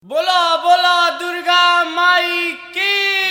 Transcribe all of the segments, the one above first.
बोला बोला दुर्गा माई की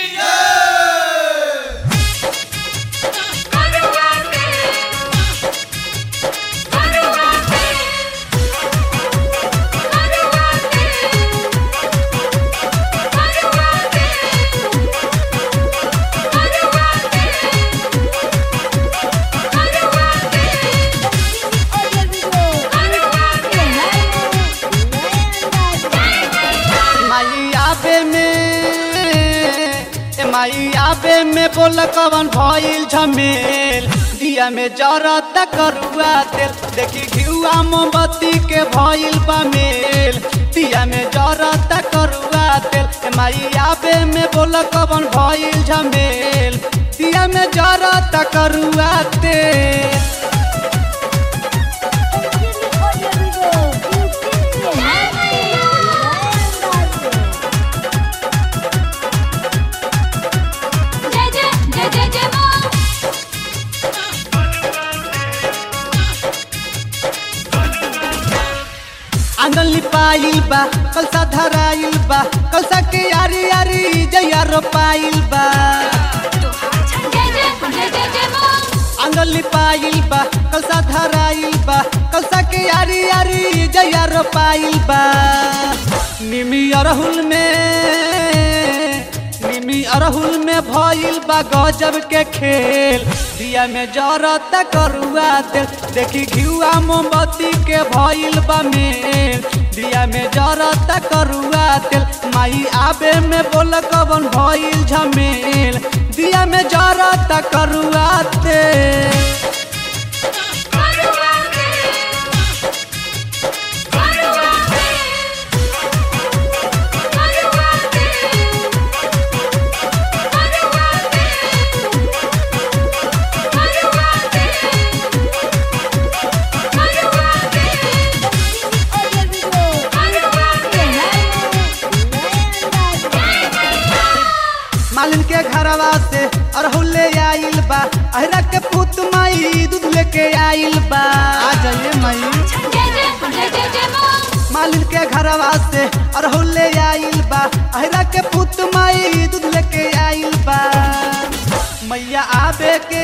माई आबे में ए माई आबे में बोल कवन भइल झमेल दिया में जरत करुआ तेल देखी घिउआ मोमबत्ती के भइल बा मेल दिया में जरत करुआ तेल ए माई आबे में बोल कवन भइल झमेल दिया में जरत करुआ तेल जय जय जय जय जय मां आंगन लिपाइल बा कलसा धराइल बा कलसा के यारी यारी जैया रोपाइल बा जय जय जय जय जय मां आंगन लिपाइल बा कलसा धराइल बा कलसा के यारी यारी जैया रोपाइल बा निमी अरहुल में निमी अरहुल में भइल बा गजब के खेल दिया में जरत करुआ तेल देखी घिउआ मोमबत्ती के भइल बा मेल दिया में जरत करुआ तेल माई आबे में बोल कवन भइल झमेल दिया में जरत करुआ तेल मालिन के घरवा से अरहुल ले आइल बा अहरा के पुत माई दूध लेके आइल बा आ जाइए माई जय जय जय जय जय मां मालिन के घरवा से अरहुल ले आइल बा अहरा के पुत माई दूध लेके आइल बा मैया आबे के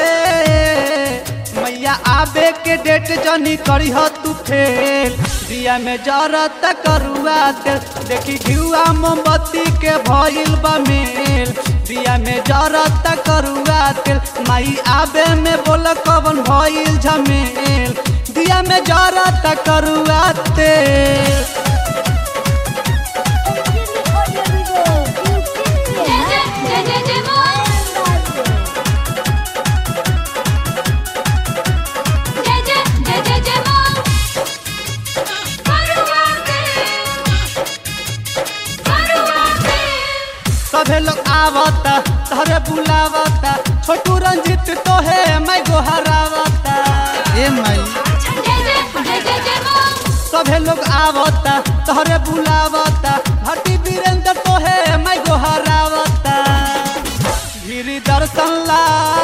मैया आबे के डेट जनी करी हो तू फेल दिया में जरत करुआ तेल देखी घिउआ मोमबत्ती के भइल बा मेल दिया में जरत करुआ तेल माई आबे में बोल कवन भइल झमेल दिया में जरत करुआ तेल जय जय जय जय जय मां जय जय जय जय जय मां सभे लोग आवता तहरे बुलावता छोटू रंजित तोहे मैं गोहरावता ए माई जय जय जय जय जय मां सभे लोग आवता तहरे बुलावता भट्टी वीरेंद्र तोहे मैं गोहरावता गिरी दर्शन ला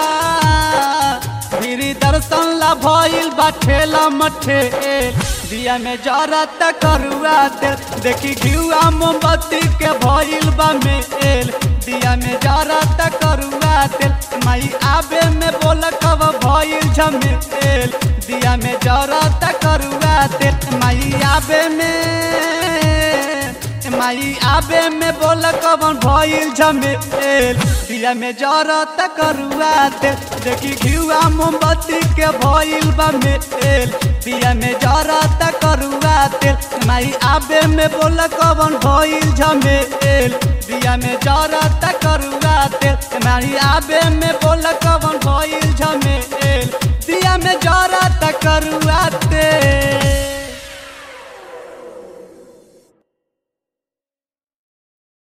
गिरी दर्शन ला भइल बा ठेला मठेल दिया में जरत करुआ तेल देखी घिउआ मोमबत्ती के भइल बा मेल दिया में जरत करुआ तेल माई आबे में बोल कब भइल झमेल दिया में जरत करुआ तेल माई आबे में माई आबे में बोल कवन भइल झमेल दिया में जरत करुआ तेल देखी घिउआ मोमबत्ती के भइल बा मेल दिया में जरत करुआ तेल माई आबे में बोल कवन भइल झमेल दिया में जरत करुआ तेल माई आबे में बोल कवन भइल झमेल दिया में जरत करुआ